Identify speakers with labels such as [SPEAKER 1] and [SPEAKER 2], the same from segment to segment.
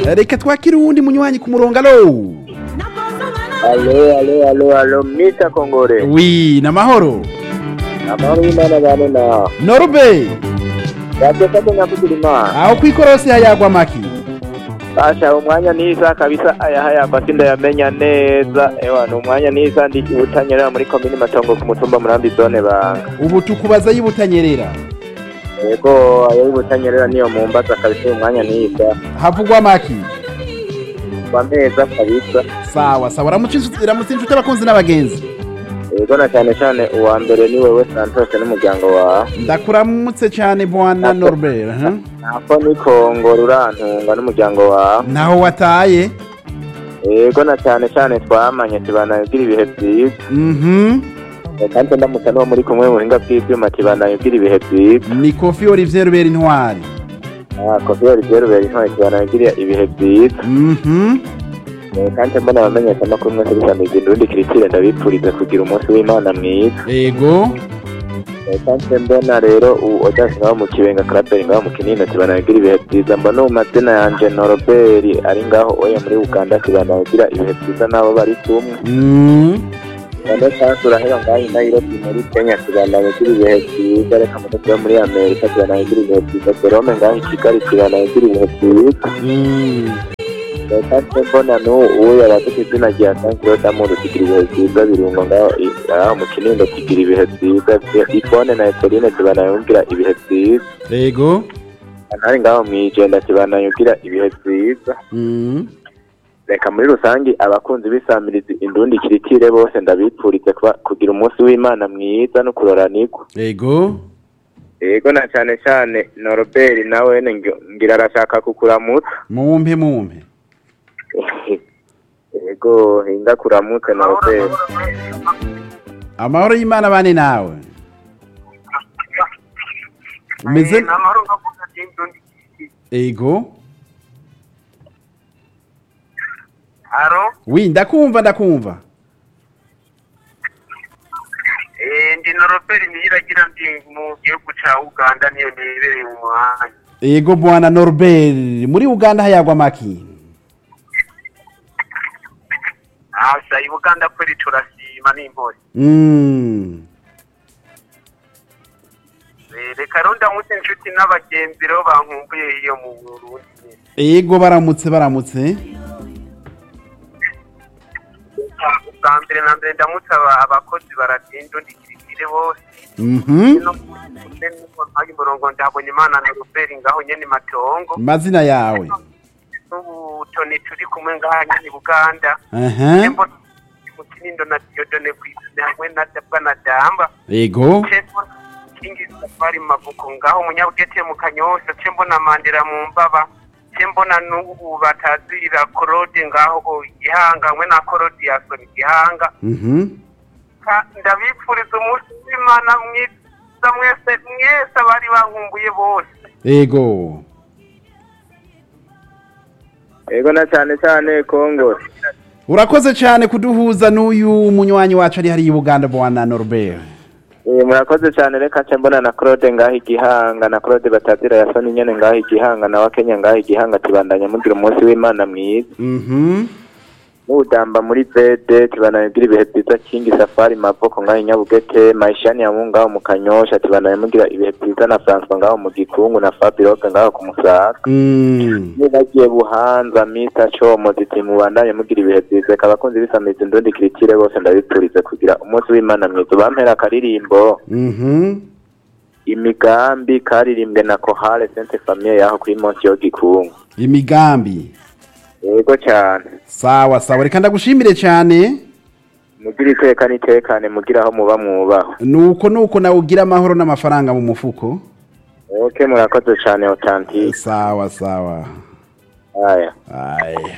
[SPEAKER 1] reka twakire uwundi munywanyi ku murongo alo
[SPEAKER 2] alo alo alo alo mita kongore
[SPEAKER 1] wi namahoro
[SPEAKER 2] amahoro y'imana bane nawe
[SPEAKER 1] norube
[SPEAKER 2] yateka ko nyakugira imana
[SPEAKER 1] aho kwikorosi hayagwa maki
[SPEAKER 2] basha umwanya nisa kabisa ayahayagwa sindayamenya neza ewa ni umwanya nisa ndi ibutanyerera muri komini matongo ku mutumba murambi zone banga
[SPEAKER 1] ubu tukubaza y'ibutanyerera
[SPEAKER 2] yego ayo y'ibutanyerera niyo mumbaza kabisa uyu mwanya nisa
[SPEAKER 1] havugwa maki
[SPEAKER 2] kwa meza kabisa
[SPEAKER 1] sawa sawa ramutse inshuti ramutse inshuti abakunzi n'abagenzi
[SPEAKER 2] yego na cyane cyane uwa mbere ni wewe santos n'umuryango wawe
[SPEAKER 1] ndakuramutse cyane bwana norbert huh?
[SPEAKER 2] nako ni kongo rurantunga n'umuryango wawe
[SPEAKER 1] naho wataye
[SPEAKER 2] yego na cyane cyane twamanye tibanagira ibihe byiza
[SPEAKER 1] mhm
[SPEAKER 2] kandi ndamutse n'uwo muri kumwe mu buhinga bw'ibyuma tibanagira ibihe byiza
[SPEAKER 1] ni kofi olivier rubera intwari
[SPEAKER 2] Ah, kofi olivier rubera intwari tibanagira ibihe byiza
[SPEAKER 1] mhm
[SPEAKER 2] Eh, kandi mbona abamenyesha amakuru mwese bisanzwe urundi kiritire ndabipfuriza kugira umunsi w'imana mwiza
[SPEAKER 1] ego
[SPEAKER 2] Eh, kandi mbona rero ubu odasi ngaho mu kibenga karaberi ngaho mu kinini tibanagira ibihe byiza mbona ubu mazina yanje noroberi ari ngaho oya muri uganda tibanagira ibihe byiza n'abo bari kumwe
[SPEAKER 1] mm.
[SPEAKER 2] none kandi uraheba ngaho i nairobi muri kenya tibanagira ibihe byiza reka mudozi wo muri amerika tibanagira ibihe byiza jerome ngaho i kigali tibanagira ibihe byiza
[SPEAKER 1] Mm.
[SPEAKER 2] kandi mbona n'ubu yabafite izina rya sankiro damuru kigira ibihe byiza birungo ngaho i- aho mu kinindo kigira ibihe byiza ifone na eterine tibanayumvira ibihe byiza
[SPEAKER 1] ego
[SPEAKER 2] ntari ngaho mu ijenda tibanayumvira ibihe byiza
[SPEAKER 1] mm.
[SPEAKER 2] reka muri rusange abakunzi b'isamirizi indundi kiritire bose ndabipfurize kuba- kugira umunsi w'imana mwiza no kuroranirwa
[SPEAKER 1] ego
[SPEAKER 2] yego na cyane cyane noroberi nawe ngi- ngira arashaka kukuramutsa
[SPEAKER 1] mumpe mumpe
[SPEAKER 2] yego hinga kuramutse noroberi
[SPEAKER 1] amahoro y'imana bane nawe umeze
[SPEAKER 3] namahoro nkavuga ati ndundi
[SPEAKER 1] ego
[SPEAKER 3] aro
[SPEAKER 1] wi ndakumva ndakumva
[SPEAKER 3] eh ndi noroberi niyiragira ndi mu gihugu ca uganda niyo nibereye mu muhanda
[SPEAKER 1] ego bwana norbert muri uganda hayagwa maki
[SPEAKER 3] asa i buganda kweli turasima n'impori
[SPEAKER 1] mm.
[SPEAKER 3] Eh, reka rero ndamutse inshuti n'abagenzi rero bankumbuye iyo mu burundi
[SPEAKER 1] ego baramutse baramutse
[SPEAKER 3] ubwa mbere na mbere ndamutse aba- abakozi baratinda undi kirikire bose
[SPEAKER 1] mhm
[SPEAKER 3] mpaye umurongo ndabonye imana noroberi ngaho nyene matongo
[SPEAKER 1] mazina yawe
[SPEAKER 3] n'ubu toni turi kumwe ngaha nyene i buganda
[SPEAKER 1] aha
[SPEAKER 3] Tembo mu kinindo na Diodone kwizina hamwe na Dabwa na Damba
[SPEAKER 1] ego
[SPEAKER 3] Tembo kingi safari mavuko ngaho munyabugete mu kanyosha Tembo na Mandela mu mbaba Tembo na nubu batazira Claude ngaho gihanga hamwe na Claude Yason gihanga
[SPEAKER 1] mhm
[SPEAKER 3] Ka- ndabipfuriza umunsi w'Imana mwiza mwese mwese abari bankumbuye bose
[SPEAKER 1] ego
[SPEAKER 2] yego na cyane cyane kongo
[SPEAKER 1] urakoze cyane kuduhuza n'uyu munywanyi wacu ari hariya i buganda bwana norbert
[SPEAKER 2] Eh, murakoze cyane reka nce mbona na claude ngaho igihanga na claude batazira yasoni nyene ngaho igihanga na wakenya ngaho igihanga tibandanya mugira umunsi w'imana mwiza
[SPEAKER 1] mhm
[SPEAKER 2] n'udamba muri vede tibandanya mugira ibihe byiza kingi safari mavoko ngaho inyabugete maishani ya mungu ngaho mu kanyosha tibandanya mugira ibihe byiza na francois ngaho mu gikungu na fabiroke ngaho ku musaga
[SPEAKER 1] mm.
[SPEAKER 2] nibagiye buhanza mita como ziti mubandanye mugira ibihe byiza reka abakunzi b'isamizi ndundi kiritire bose ndabipfurize kugira umunsi w'imana mwiza bampera akaririmbo
[SPEAKER 1] mhm
[SPEAKER 2] imigambi karirimbwe na kohale sente famiye yaho kuri monsi yo gikungu
[SPEAKER 1] imigambi
[SPEAKER 2] yego cyane
[SPEAKER 1] sawa sawa reka ndagushimire cyane
[SPEAKER 2] mugira iteka n'itekane mugira aho muba mwubaho
[SPEAKER 1] nuko nuko nawe ugira amahoro n'amafaranga mu mufuko
[SPEAKER 2] oke murakoze cyane otantike
[SPEAKER 1] sawa sawa
[SPEAKER 2] aya
[SPEAKER 1] aya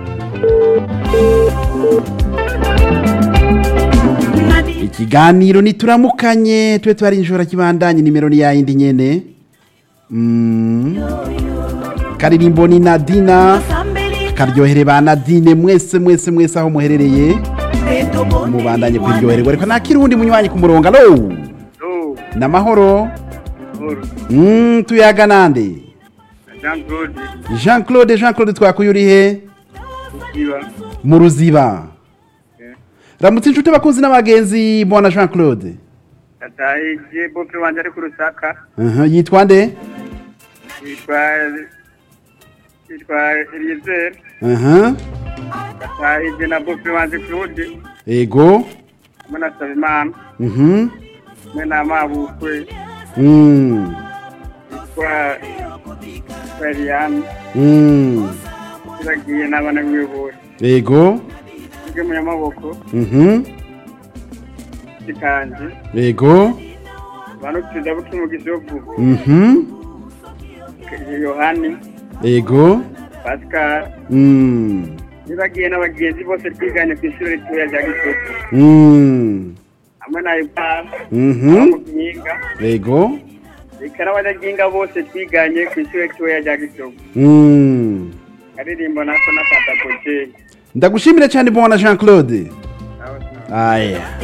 [SPEAKER 1] ikiganiro nituramukanye tube twari inshora kibandanye nimero ni yayindi nyene mm. karirimbo ni nadina karyohere ba nadine mwese mwese mwese aho muherereye mubandanye kuryohererwa reka nakira uwundi munywanyi ku murongo alo namahoro mm, tuyaga nande
[SPEAKER 3] jean claude
[SPEAKER 1] jean claude jean claude twakuye uri he
[SPEAKER 3] iba
[SPEAKER 1] mu ruziba ramutse inshuti abakunzi n'abagenzi bwana jean claude
[SPEAKER 3] atahije bope wanje ari ku rusaka
[SPEAKER 1] Aha, yitwa nde
[SPEAKER 3] yitwa yitwa eliezer
[SPEAKER 1] aha
[SPEAKER 3] atahije na bope wanje claude
[SPEAKER 1] ego
[SPEAKER 3] hamwe na sabimana
[SPEAKER 1] mhm
[SPEAKER 3] hamwe na mabukwe
[SPEAKER 1] mm
[SPEAKER 3] yitwa yitwa eliane
[SPEAKER 1] mm
[SPEAKER 3] turagiye n'abana b'ubuyobozi
[SPEAKER 1] ego
[SPEAKER 3] tujye mu nyamaboko
[SPEAKER 1] mhm
[SPEAKER 3] kikanje
[SPEAKER 1] ego
[SPEAKER 3] abantu tuza buke mu gisovu
[SPEAKER 1] mhm
[SPEAKER 3] yohani
[SPEAKER 1] ego
[SPEAKER 3] pascal
[SPEAKER 1] mm
[SPEAKER 3] nibagiye n'abagenzi bose twiganye ku ishuri ritoya rya gisovu
[SPEAKER 1] mm
[SPEAKER 3] hamwe na ipara
[SPEAKER 1] mhm
[SPEAKER 3] mu mpinga
[SPEAKER 1] ego
[SPEAKER 3] reka n'abanyaginga bose twiganye ku ishuri ritoya rya gisovu
[SPEAKER 1] mm
[SPEAKER 3] karirimbo nako na katakojeyi
[SPEAKER 1] ndagushimire cyane bwana jean claude aya